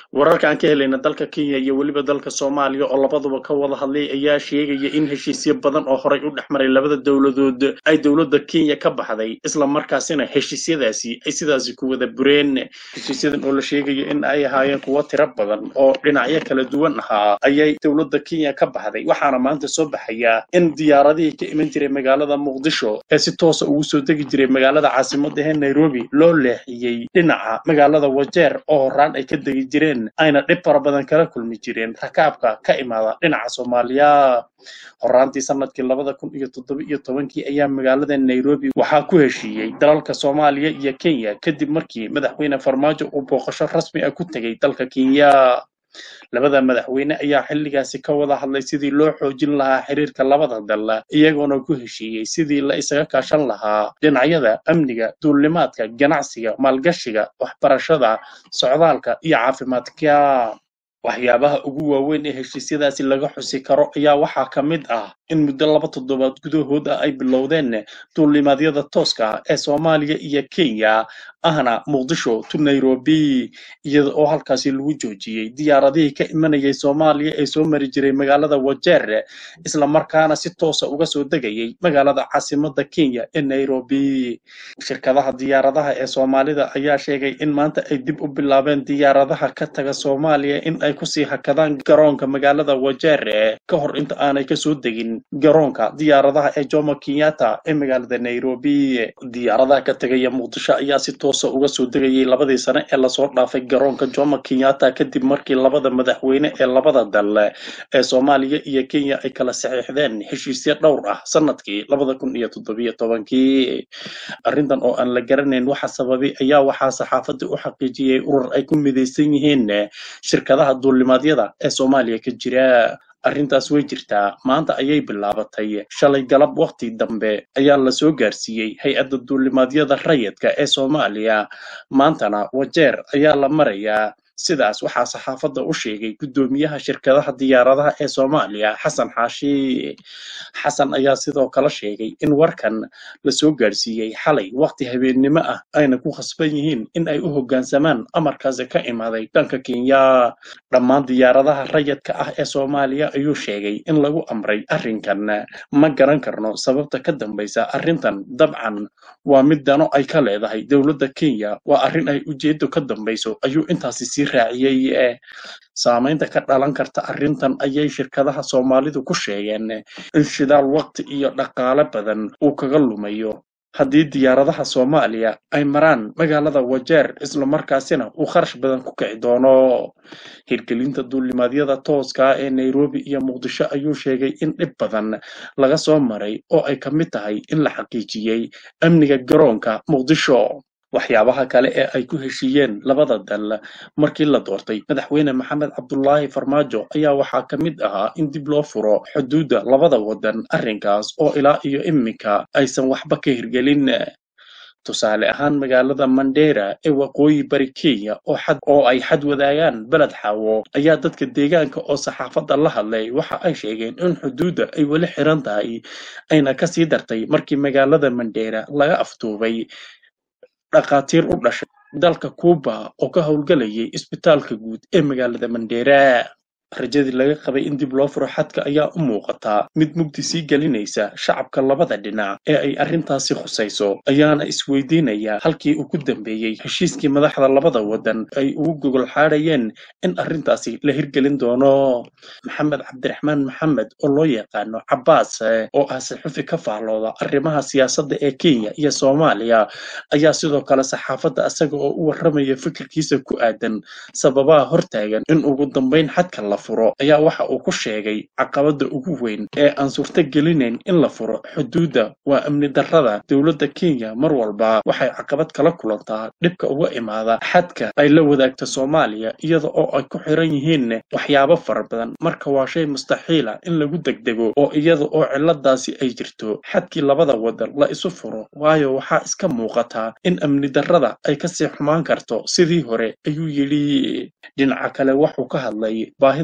wararka aan ka helayna dalka kenya iyo weliba dalka soomaaliya oo labaduba ka wada hadlay ayaa sheegaya in heshiisyo badan oo horey u dhex maray labada dowladood ay dowladda kenya ka baxday isla markaasina heshiisyadaasi ay sidaasi ku wada bureen heshiisyadan oo la sheegayo in ay ahaayeen kuwo tiro badan oo dhinacyo kala duwan ahaa ayay dowladda kenya ka baxday waxaana maanta soo baxaya in diyaaradihii ka iman jiray magaalada muqdisho ee si toosa ugu soo degi jiray magaalada caasimadda ee nairobi loo leexiyey dhinaca magaalada wajeer oo horaan ay ka degi jireen ayna dhib fara badan kala kulmi jireen rakaabka ka imaada dhinaca soomaaliya horaantii sanadkii labada kun iyo toddoba iyo tobankii ayaa magaalada nairobi waxaa ku heshiiyey dalalka soomaaliya iyo kenya kadib markii madaxweyne farmaajo uu booqasho rasmi ah ku tegey dalka kenya labada madaxweyne ayaa xilligaasi ka wada hadlay sidii loo xoojin lahaa xiriirka labada dal iyagoona ku heshiiyey sidii la isaga kaashan lahaa dhinacyada amniga duulimaadka ganacsiga maalgashiga waxbarashada socdaalka iyo caafimaadka waxyaabaha ugu waaweyn ee heshiisyadaasi laga xusi karo ayaa waxaa ka mid ah in muddo laba toddobaad gudahood ah ay bilowdeen duulimaadyada tooska ah ee soomaaliya iyo kenya ahna muqdisho to nairobi iyada oo halkaasi lagu joojiyey diyaaradihii ka imanayay soomaaliya ee soo mari jiray magaalada wajeer isla markaana si toosa uga soo degayay magaalada caasimadda kenya ee nairobi shirkadaha diyaaradaha ee soomaalida ayaa sheegay in maanta ay dib u bilaabeen diyaaradaha ka taga soomaaliya in ay kusii hakadaan garoonka magaalada wajeer ka hor inta aanay kasoo degin garoonka diyaaradaha ee jomo kenyatta ee magaalada nairobi diyaaradaha ka tegaya muqdisho ayaa si toosa uga soo degayay labadii sane ee lasoo dhaafay garoonka jomo kenyatta kadib markii labada madaxweyne ee labada dal ee soomaaliya iyo kenya ay kala saxiixdeen heshiisyo dhowr ah sanadkii labada kun iyo toddobiyo tobankii arrintan oo aan la garanayn waxa sababay ayaa waxaa saxaafadda u xaqiijiyey urur ay ku midaysan yihiin shirkadaha duulimaadyada ee soomaaliya ka jira arrintaas way jirtaa maanta ayay bilaabatay shalay galab wakhti dambe ayaa la soo gaarsiiyey hay-adda duulimaadyada rayidka ee soomaaliya maantana wajeer ayaa la marayaa sidaas waxaa saxaafadda u sheegay guddoomiyaha shirkadaha diyaaradaha ee soomaaliya xasan xaashi xasan ayaa sidoo kale sheegay in warkan la soo gaarsiiyey xalay wakhti habeennimo ah ayna ku khasban yihiin in ay u hoggaansamaan amarkaasi ka imaaday dhanka kenya dhammaan diyaaradaha rayidka ah ee soomaaliya ayuu sheegay in lagu amray arrinkan ma garan karno sababta ka dambaysa arrintan dabcan waa mid dano ay ka leedahay dowladda kenya waa arrin ay ujeeddo ka dambayso ayuu intaasi sii raaciyey saamaynta ka dhalan karta arrintan ayay shirkadaha soomaalidu ku sheegeen in shidaal waqti iyo dhaqaale badan uu kaga lumayo haddii diyaaradaha soomaaliya ay maraan magaalada wajeer islamarkaasina uu kharash badan ku kici doono hirgelinta duulimaadyada tooska ah ee nairobi iyo muqdisho ayuu sheegay in dhib badan laga soo maray oo ay ka mid tahay in la xaqiijiyey amniga garoonka muqdisho waxyaabaha kale ee ay ku heshiiyeen labada dal markii la doortay madaxweyne maxamed cabdulaahi farmaajo ayaa waxaa ka mid ahaa in dib loo furo xuduudda labada waddan arrinkaas oo ilaa iyo iminka aysan waxba ka hirgelin tusaale ahaan magaalada mandera ee waqooyi bari kenya oo xad oo ay xad wadaagaan beled xaawo ayaa dadka deegaanka oo saxaafadda la hadlay waxa ay sheegeen in xuduudda ay weli xiran tahay ayna kasii dartay markii magaalada mandera laga aftuubay dhakhaatiir u dhashay dalka kuuba oo ka howlgalayay isbitaalka guud ee magaalada mandera rajadii laga qabay in dib loo furo xadka ayaa u muuqataa mid mugdi sii gelinaysa shacabka labada dhinac ee ay arrintaasi khusayso ayaana isweydiinaya halkii uu ku dambeeyey heshiiskii madaxda labada waddan ay ugu gogol xaadhayeen in arrintaasi la hirgelin doono maxamed cabdiraxmaan maxamed oo loo yaqaano cabbaas oo ah saxufi ka faallooda arrimaha siyaasadda ee kenya iyo soomaaliya ayaa sidoo kale saxaafadda isaga oo u warramaya fikirkiisa ku aadan sababaha hortaagan in ugu dambayn xadka la furo ayaa waxa uu ku sheegay caqabadda ugu weyn ee aan suurto gelinayn in la furo xuduudda waa amni darrada dowladda kenya mar walba waxay caqabad kala kulantaa dhibka uga imaada xadka ay la wadaagto soomaaliya iyada oo ay ku xiran yihiin waxyaabo fara badan marka waa shay mustaxiila in lagu degdego oo iyada oo ciladaasi ay jirto xadkii labada waddan la isu furo waayo waxaa iska muuqataa in amni darrada ay kasii xumaan karto sidii hore ayuu yidhi dhinaca kale wuxuu ka hadlay baahida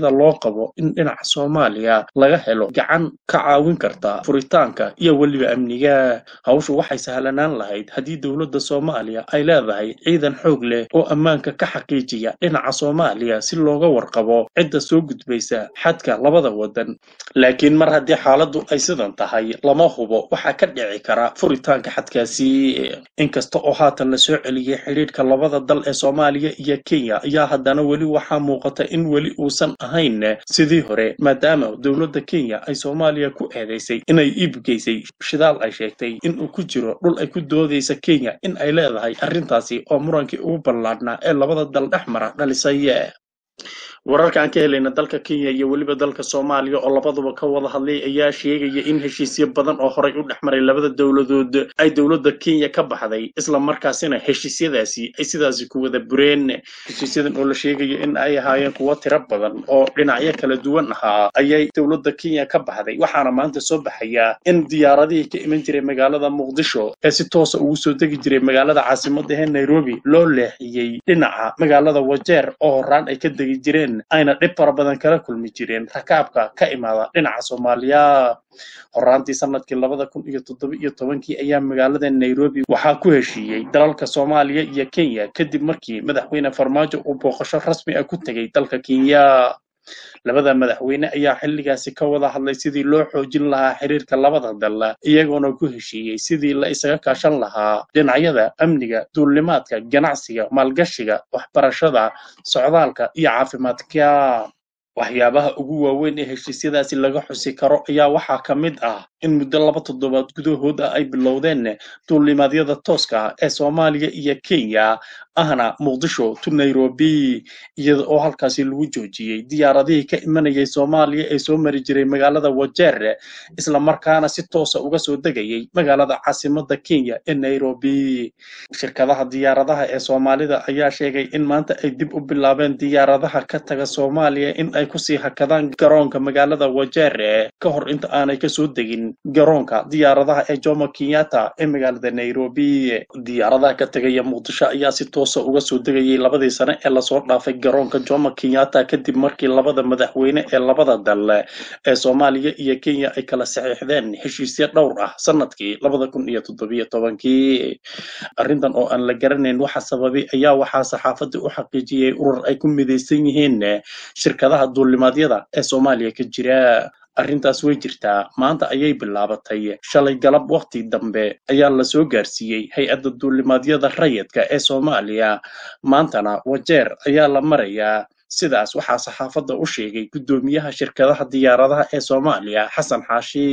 baahida loo qabo in dhinaca soomaaliya laga helo gacan ka caawin karta furitaanka iyo weliba amniga hawshu waxay sahlanaan lahayd haddii dowladda soomaaliya ay leedahay ciidan xoog leh oo ammaanka ka xaqiijiya dhinaca soomaaliya si looga warqabo cidda soo gudbaysa xadka labada wadan laakiin mar haddii xaaladdu ay sidan tahay lama hubo waxaa ka dhici kara furitaanka xadkaasi inkasta oo haatan la soo celiyey xidhiidhka labada dal ee soomaaliya iyo kenya ayaa haddana weli waxaa muuqata in weli uusan ahayn sidii hore maadaama dowladda kenya ay soomaaliya ku eedeysay inay iibgeysay shidaal ay sheegtay inuu ku jiro dhul ay ku doodaysa kenya in ay leedahay arrintaasi oo murankii ugu ballaadhnaa ee labada dal dhex mara dhalisay wararka aan ka helayna dalka kenya iyo weliba dalka soomaaliya oo labaduba ka wada hadlay ayaa sheegaya in heshiisyo badan oo horay u dhex maray labada dowladood ay dowladda kenya ka baxday isla markaasina heshiisyadaasi ay sidaasi ku wada bureen heshiisyadan oo la sheegayo in ay ahaayeen kuwo tiro badan oo dhinacyo kala duwan ahaa ayay dowladda kenya ka baxday waxaana maanta soo baxaya in diyaaradihii ka iman jiray magaalada muqdisho ee si toosa ugu soo degi jiray magaalada caasimadda ee nairobi loo leexiyey dhinaca magaalada wajeer oo horaan ay ka degi jireen ayna dhib fara badan kala kulmi jireen rakaabka ka imaada dhinaca soomaaliya horaantii sanadkii labada kun iyo toddoba iyo tobankii ayaa magaalada nairobi waxaa ku heshiiyey dalalka soomaaliya iyo kenya kadib markii madaxweyne farmaajo uu booqasho rasmi ah ku tegey dalka kenya labada madaxweyne ayaa xilligaasi ka wada hadlay sidii loo xoojin lahaa xiriirka labada dal iyagoona ku heshiiyey sidii la isaga kaashan lahaa dhinacyada amniga duulimaadka ganacsiga maalgashiga waxbarashada socdaalka iyo caafimaadka waxyaabaha ugu waaweyn ee heshiisyadaasi laga xusi karo ayaa waxaa ka mid ah in muddo laba toddobaad gudahood ah ay bilowdeen duulimaadyada tooska ah ee soomaaliya iyo kenya ahna muqdisho to nairobi iyada oo halkaasi lagu joojiyey diyaaradihii ka imanayay soomaaliya ee soo mari jiray magaalada wajeer isla markaana si toosa uga soo degayay magaalada caasimadda kenya ee nairobi shirkadaha diyaaradaha ee soomaalida ayaa sheegay in maanta ay dib u bilaabeen diyaaradaha ka taga soomaaliya in ay kusii hakadaan garoonka magaalada wajeer ka hor inta aanay kasoo degin garoonka diyaaradaha ee jomo kenyatta ee magaalada nairobi diyaaradaha ka tegaya muqdisho ayaa si toosa uga soo degayay labadii sane ee lasoo dhaafay garoonka jomo kenyatta kadib markii labada madaxweyne ee labada dal ee soomaaliya iyo kenya ay kala saxiixdeen heshiisyo dhowr ah sanadkii labada kun iyo toddobiyo tobankii arrintan oo aan la garanayn waxa sababay ayaa waxaa saxaafadii u xaqiijiyey urur ay ku midaysan yihiin shirkadaha duulimaadyada ee soomaaliya ka jira arrintaas way jirtaa maanta ayay bilaabatay shalay galab wakhti dambe ayaa la soo gaarsiiyey hay-adda duulimaadyada rayidka ee soomaaliya maantana wajeer ayaa la marayaa sidaas waxaa saxaafadda u sheegay guddoomiyaha shirkadaha diyaaradaha ee soomaaliya xasan xaashi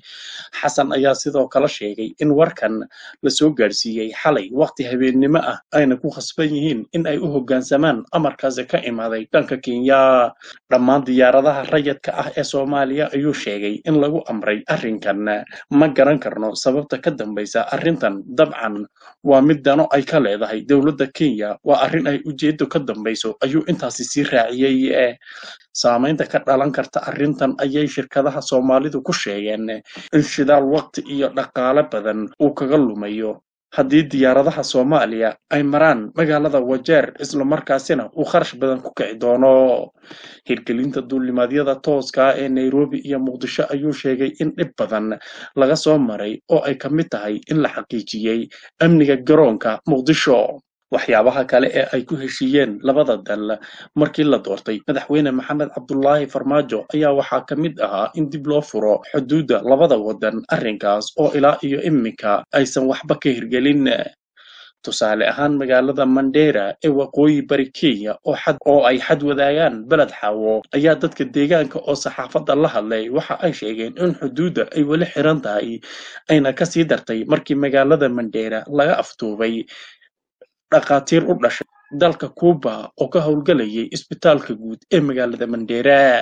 xasan ayaa sidoo kale sheegay in warkan la soo gaarsiiyey xalay wakhti habeennimo ah ayna ku khasban yihiin in ay u hoggaansamaan amarkaasi ka imaaday dhanka kenya dhammaan diyaaradaha rayidka ah ee soomaaliya ayuu sheegay in lagu amray arrinkan ma garan karno sababta ka dambaysa arrintan dabcan waa mid dano ay ka leedahay dowladda kenya waa arrin ay ujeeddo ka dambayso ayuu intaasi sii raaciyey saamaynta ka dhalan karta arrintan ayay shirkadaha soomaalidu ku sheegeen in shidaal waqti iyo dhaqaale badan uu kaga lumayo haddii diyaaradaha soomaaliya ay maraan magaalada wajeer islamarkaasina uu kharash badan ku kici doono hirgelinta duulimaadyada tooska ee nairobi iyo muqdisho ayuu sheegay in dhib badan laga soo maray oo ay ka mid tahay in la xaqiijiyey amniga garoonka muqdisho waxyaabaha kale ee ay ku heshiiyeen labada dal markii la doortay madaxweyne maxamed cabdulaahi farmaajo ayaa waxaa ka mid ahaa in dib loo furo xuduudda labada wadan arrinkaas oo ilaa iyo iminka aysan waxba ka hirgelin tusaale ahaan magaalada mandera ee waqooyi bari kenya oo ay xad wadaagaan beled xaawo ayaa dadka deegaanka oo saxaafadda la hadlay waxa ay sheegeen in xuduudda ay weli xiran tahay ayna kasii dartay markii magaalada mandera laga aftuubay dhakhaatiir u dhashay dalka kuuba oo ka howlgelayay isbitaalka guud ee magaalada mandera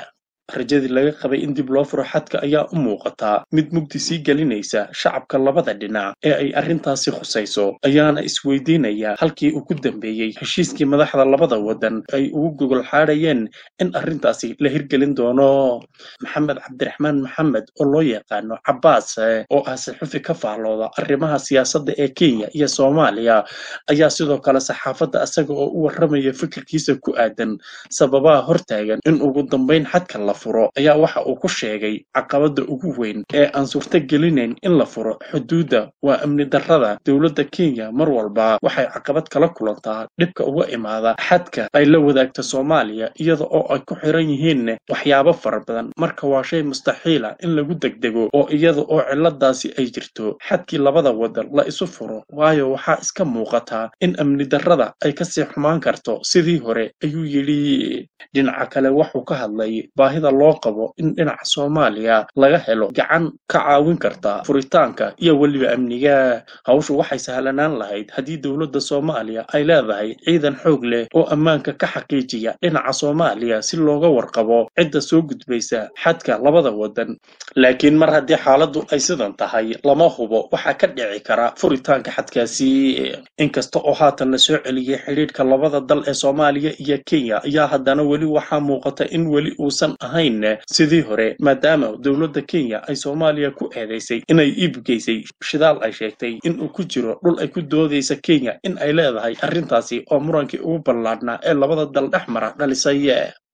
rajadii laga qabay in dib loo furo xadka ayaa u muuqataa mid mugdi sii gelinaysa shacabka labada dhinac ee ay arrintaasi khusayso ayaana isweydiinaya halkii uu ku dambeeyey heshiiskii madaxda labada waddan ay ugu gogol xaadhayeen in arrintaasi la hirgelin doono maxamed cabdiraxmaan maxamed oo loo yaqaano cabbaas oo ah saxufi ka faallooda arrimaha siyaasadda ee kenya iyo soomaaliya ayaa sidoo kale saxaafadda isaga oo u warramaya fikirkiisa ku aadan sababaha hortaagan in ugu dambayn xadka la furo ayaa waxa uu ku sheegay caqabadda ugu weyn ee aan suurto gelinayn in la furo xuduudda waa amni darrada dowladda kenya mar walba waxay caqabad kala kulantaa dhibka uga imaada xadka ay la wadaagta soomaaliya iyada oo ay ku xiran yihiin waxyaabo fara badan marka waa shay mustaxiila in lagu degdego oo iyada oo ciladaasi ay jirto xadkii labada wadan la isu furo waayo waxaa iska muuqataa in amni darrada ay kasii xumaan karto sidii hore ayuu yidhi dhinaca kale wuxuu ka hadlay baahida loo qabo in dhinaca soomaaliya laga helo gacan ka caawin karta furitaanka iyo weliba amniga hawshu waxay sahlanaan lahayd haddii dowladda soomaaliya ay leedahay ciidan xoog leh oo ammaanka ka xaqiijiya dhinaca soomaaliya si looga warqabo cidda soo gudbaysa xadka labada wadan laakiin mar haddii xaaladdu ay sidan tahay lama hubo waxaa ka dhici kara furitaanka xadkaasi inkasta oo haatan la soo celiyey xidhiidhka labada dal ee soomaaliya iyo kenya ayaa haddana weli waxaa muuqata in weli uusan ahayn sidii hore maadaama dowladda kenya ay soomaaliya ku eedaysay inay iibgeysay shidaal ay sheegtay in uu ku jiro dhul ay ku doodaysa kenya in ay leedahay arrintaasi oo murankii ugu ballaadhnaa ee labada dal dhex mara dhalisay